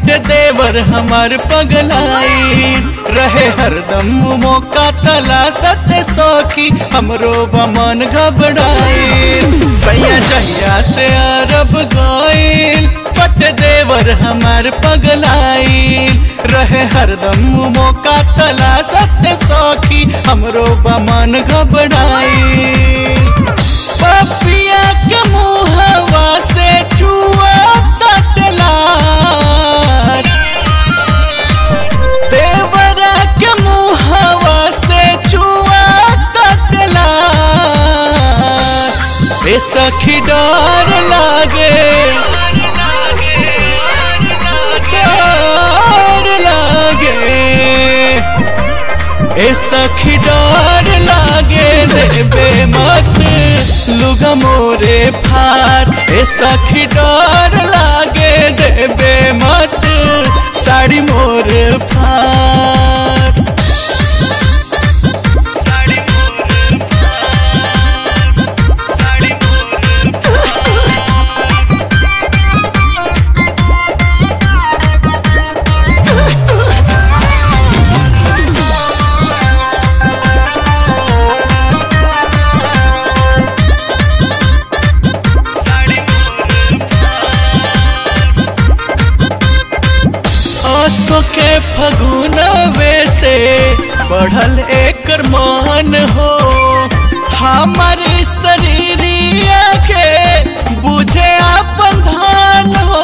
बट देवर हमार पगलाई रहे हरदम मौका तला सत्य सौखी हमरो बमन घबराई सैया जहिया से अरब गईल बट देवर हमार पगलाई रहे हरदम मौका तला सत्य सौखी हमरो बमन घबराई पपिया के मुहवा से चुआ तटला देवरा के मुहवा से चुआ तटला ए सखी डर लागे डर लागे ए सखी डर लागे देबे मत लुगा मोरे फार ए सखी डर लागे देबे मत साड़ी मोर फार आंसू के फगुनवे से बढ़ल एकर मान हो हमारे शरीरिया के बुझे अपन धान हो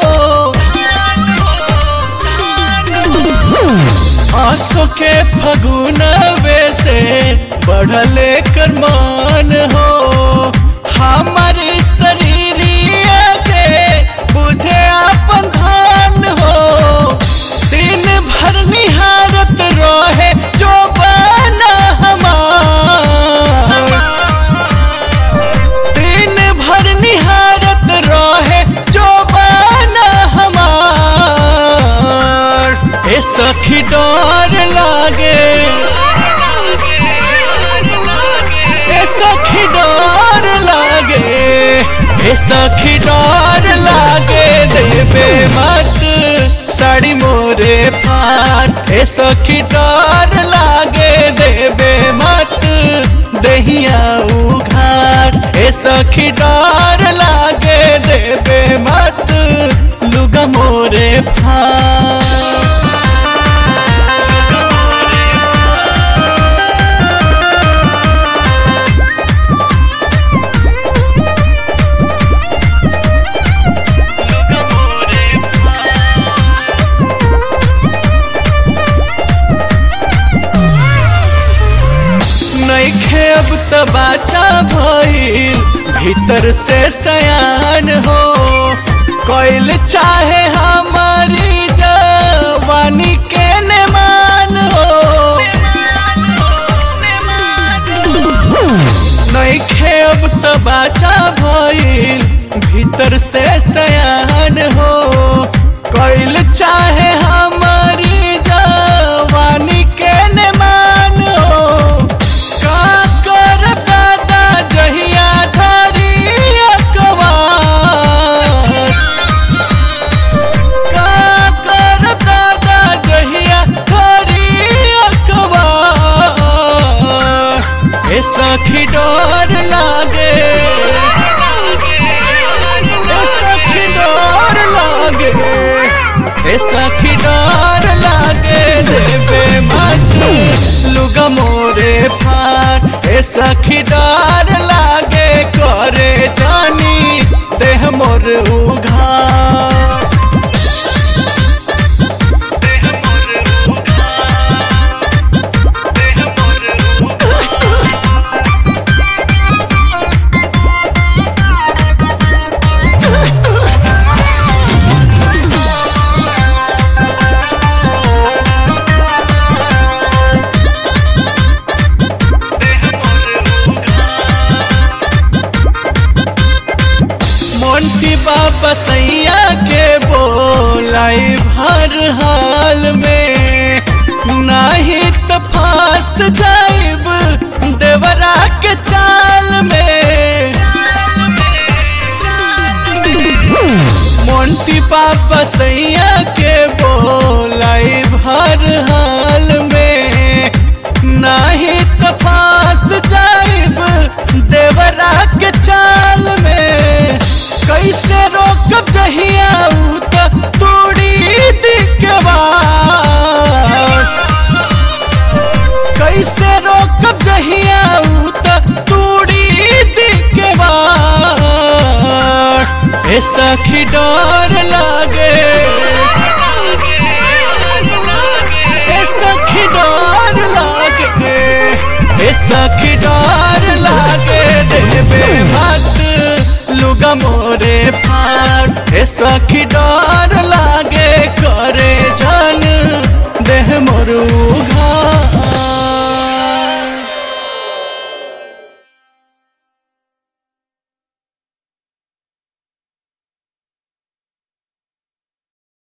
आंसू के फगुनवे से बढ़ल एकर मान हो हमारे शरीरिया के बुझे अपन धान हो दिन भर निहारत रहे जो बना हमार दिन भर निहारत रहे जो बना हमार ए सखी डर लागे ए सखी डर लागे ए सखी डर लागे देवे मत साड़ी मोरे फार ए सखी डर लागे देवे मत दहिया उघार ए सखी डर लागे देवे मत लुगा मोरे फार नैखे अब त बाचा भइल भीतर से सयान हो कोइल चाहे हमारी जवानी के नेमान हो नैखे अब त बाचा भइल भीतर से सयान हो कोइल चाहे हमारी जवानी के नेमान हो का कर दादा जहिया धरी अकबार का कर दादा जहिया धरी अकबार ए सखी डर लागे ए सखी डर लागे ए सखी डर लागे देवे मत लुगा मोरे फार ए सखी डर लागे करे जानी देह मोर उघार मोंटी बाबा सैया के बोलाई भर हाल में नाही तो फांस जाइब देवरा के चाल में मोंटी बाबा सैया के बोल ए सखी डर लागे ए सखी डर लागे ए सखी डर लागे देवे मत लुगा मोरे फाट ए सखी डर लागे करे जन देह मोरू